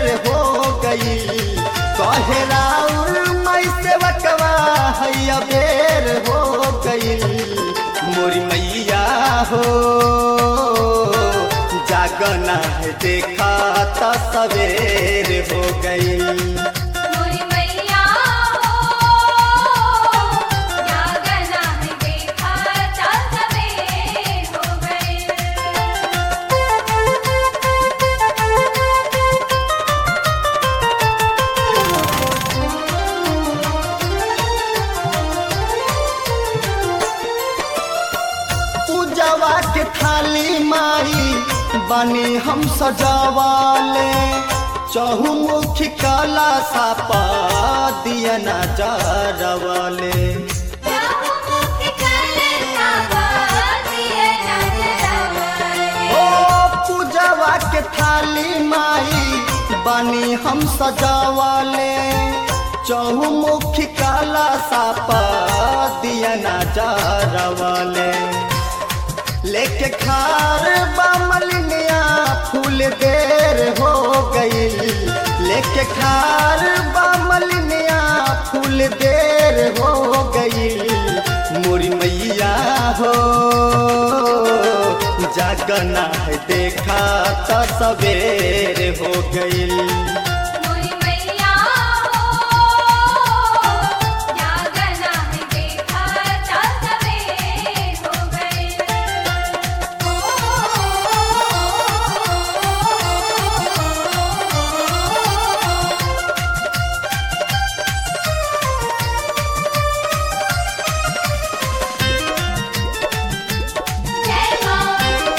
बेर हो गई कहे राउर मई सेवकवा हैया बेर हो गई मोरी मैया हो जागना है देखा त सवेर हो गई मोरी मैया हो जागना है देखा ता सवेर हो गए पूजवा के थाली माई बनी हम सजावाले चहुमुखी कला सापा दिया न जरवाले मुख चले सावा दिए नजरवाले ओ पूजवा के थाली माई बनी हम सजावाले चहुमुखी कला सापा दिया न जरवाले लेके खार बामलिनिया फूल देर हो गई लेके खार बामलिनिया फूल देर हो गई मोरी मैया हो जागना है देखा तो सवेर हो गई मोरी मैया हो जागना है देखा ता सवेर हो गए जय मां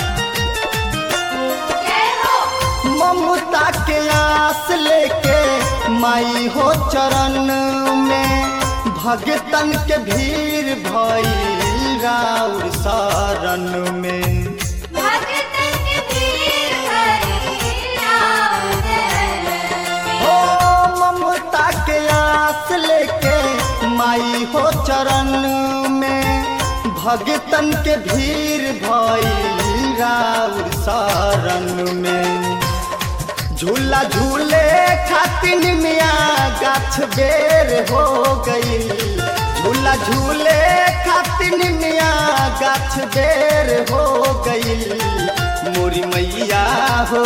जय हो ममता के आस लेके माई हो चरण में भगतन के भीड़ भई राउर शरण में भगतन के भीड़ भरी रात ओ ममता के आस लेके माई हो चरण में भगतन के भीड़ भई राउर शरण में झूला झूले खातिन मिया गाछ बेर हो गई झूला झूले खातिन मिया गाछ बेर हो गई मोरी मैया हो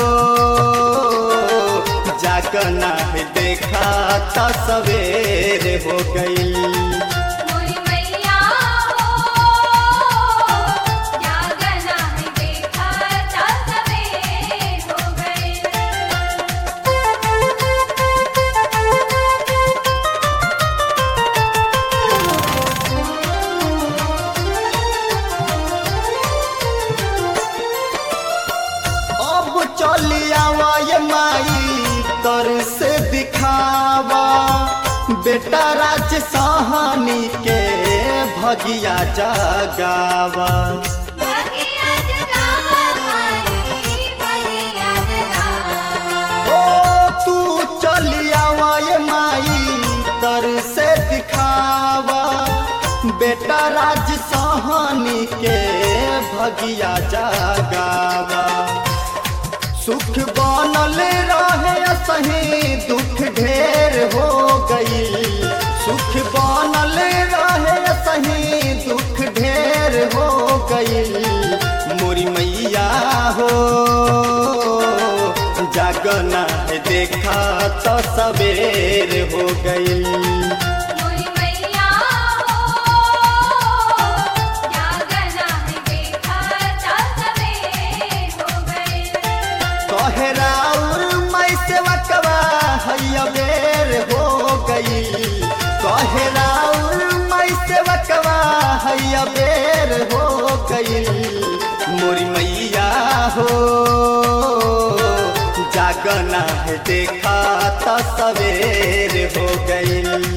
जागना है देखा त सवेर हो गई मोरी मैया हो जागना है देखा ता सवेर हो गए अब चली आवा ये माई तर से दिखावा बेटा राज सहानी के भगिया जगावा भगिया जगावा माई भगिया जगावा ओ तू चली आवा ये माई तर से दिखावा बेटा राज सहानी के भगिया जगावा सुख बनल रहे सही दुख ढेर हो गई सुख बनल रहे सही दुख ढेर हो गई मोरी मैया हो जागना है देखा तो सवेर हो गई मोरी मैया हो जागना है देखा ता सवेर हो गए कहे राउर मई सेवकवा हैया बेर हो गई कहे राउर मई सेवकवा हैया बेर हो गई मोरी मैया हो जागना है देखा त सवेर हो गई